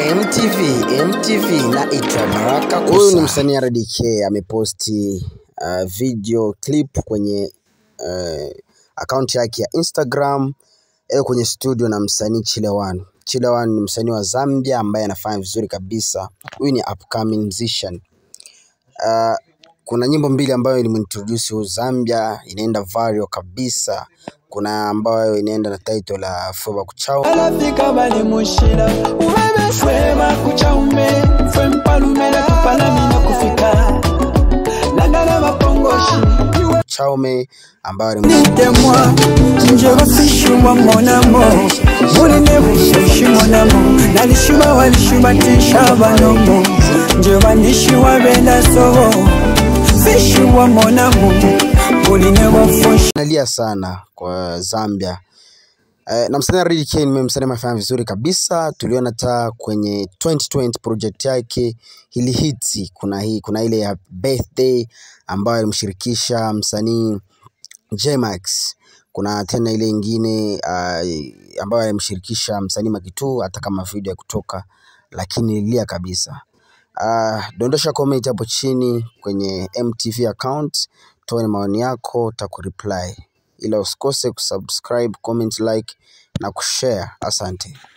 MTV, MTV naitwa Baraka Kusa. Huyu ni msanii RDK ameposti uh, video clip kwenye uh, akaunti yake ya Instagram eh, kwenye studio na msanii Chilewan. Chilewan ni msanii wa Zambia ambaye anafanya vizuri kabisa. Huyu ni upcoming musician. Uh, kuna nyimbo mbili ambayo ilimintroduce huyu Zambia inaenda viral kabisa. Kuna ambayo inaenda na title la Foba Kuchao alafika bali mushira ubebe fwe bakuchaume fwe mpalumela kupalamina kufika nagala bapongoshi Chaume ambayo ni nitemwa nje bafishumwa monamo muline busheshi monamo nalishuba walishubatisha banomo nje banishiwa benda sobo fishiwa monamo muline bofushi nalia sana kwa Zambia. Eh, na msanii RDK nimemsanii amefanya vizuri kabisa. Tuliona hata kwenye 2020 project yake hili hiti, kuna hii kuna ile ya birthday ambayo alimshirikisha msanii Jmax. Kuna tena ile ingine uh, ambayo alimshirikisha msanii Makitu, hata kama video ya kutoka, lakini ililia kabisa. Uh, dondosha comment hapo chini kwenye MTV account, toa maoni yako, takureply, ila usikose kusubscribe, comment, like na kushare. Asante.